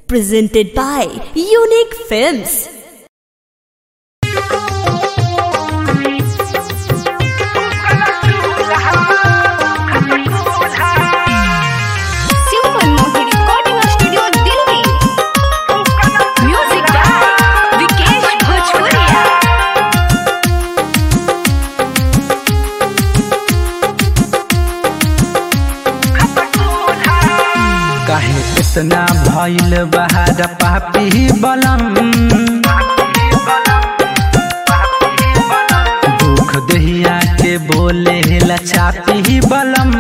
Presented by Unique Films. Super Mohi Recording Studio, Delhi. Music by Vikesh Bhojpuria. काहे इतना भइल बहार पापी बलम दुख दहिया के बोले लचापी बलम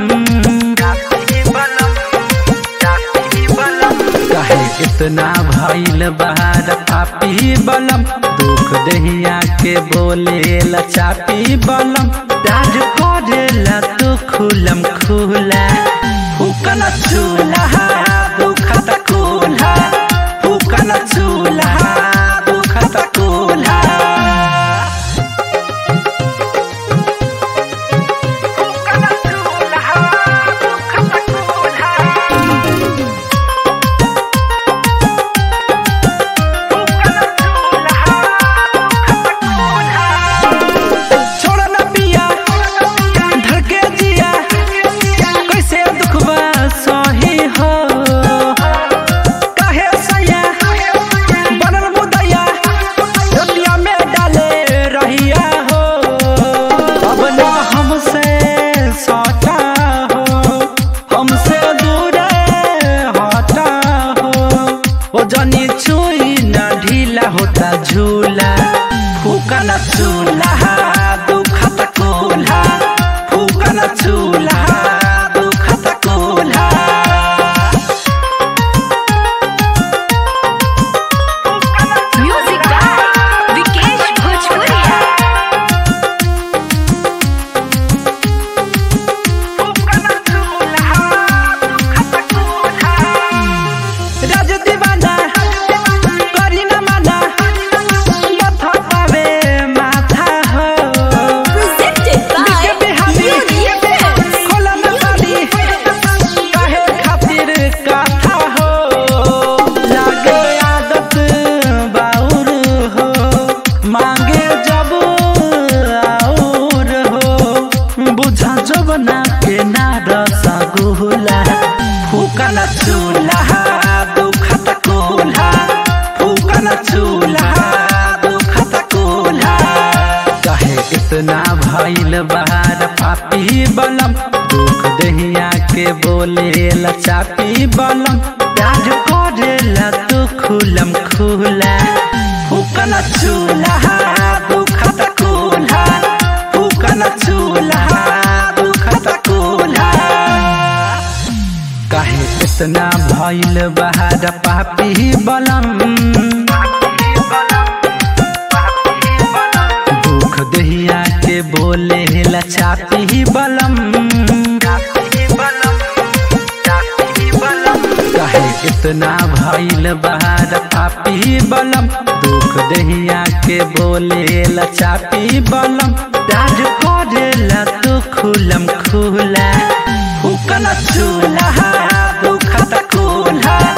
काहे इतना भइल बहार पापी बलम दुख दहिया के बोले लचापी बलम राज करेला तू खुलम खुला फूकन चूल्हा दुखत कुल्हा फूकन चूल्हा दुखत कुल्हा छोड़ न पिया धड़के जिया कैसे दुखबा सही हो काहे सैया बनल मुदैया रोटिया में डाले रहिया हो अब न हमसे सटा हो हमसे दूर हटा हो ओ जनी छुई न ढीला होता झूला फूकन चूल्हा दुखत कोल्हा फूकन चूल्हा दुखत कोल्हा Music by Vikesh Bhojpuria. राज दीवाना करी न माना माथा पावे माथा हो Presented by बिके बिहारी Unique Films. खोला न पानी काहे खातिर काथा हो लागे आदत बाउर हो मांगे जब आउर हो बुझा जब ना के ना रसा गुला फूकन चूल्हा दुखत कोल्हा फूकन चूल्हा दुखत कोल्हा कहे इतना भइल बहार पापी बलम दुख दहिया के बोले लचापी बलम प्याज करेला तू खुलम खुला फूकन चूल्हा दुखत कोल्हा फूकन चूल्हा दुखत कोल्हा काहे इतना भइल बहार पापी बलम दुख दहिया के बोले लचापी बलम काहे इतना भइल बहार पापी बलम दुख दहिया के बोले लचापी बलम राज करेला तू खुलम खुला फूकन चूल्हा दुखत कोल्हा